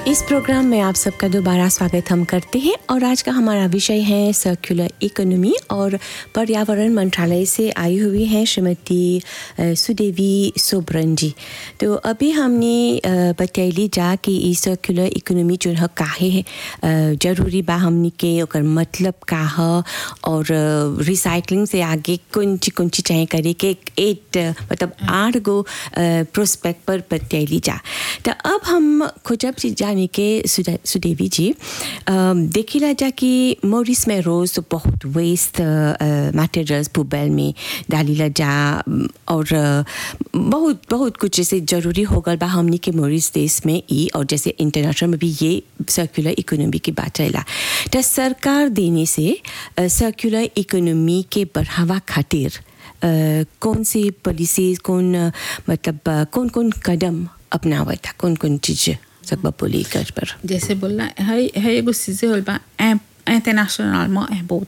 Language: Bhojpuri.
इस प्रोग्राम में आप सबका दोबारा स्वागत हम करते हैं और आज का हमारा विषय है सर्कुलर इकोनॉमी और पर्यावरण मंत्रालय से आई हुई हैं श्रीमती अ, सुदेवी सोब्रन जी तो अभी हमने अ, बतैली जा कि ई सर्कुलर इकोनॉमी जो है काहे है अ, जरूरी बा हमनी के ओकर मतलब का है और रिसाइकलिंग से आगे कौन ची कौन ची चाहे करे के एट मतलब आठ गो प्रोस्पेक्ट पर बतैली जा तो अब हम खोजब से जाने के सुदा- सुदेवी जी अम, देखिला जा कि मोरिस में रोज तो बहुत वेस्ट मटेरियल्स पुबल में डालीला जा अम, और अ, बहुत बहुत कुछ जैसे जरूरी हो गल बा हमनी के मोरिस देश में ई और जैसे इंटरनेशनल में भी ये सर्कुलर इकोनॉमी की बात रहेला तो सरकार देने से सर्कुलर इकोनॉमी के बढ़ावा खातिर अ, कौन सी पॉलिसीज कौन अ, मतलब अ, कौन कौन कदम अपनावा था कौन कौन चीज सब बोली कर पर जैसे बोलना है है एगो चीज़ें होल बा इंटरनेशनलमा बहुत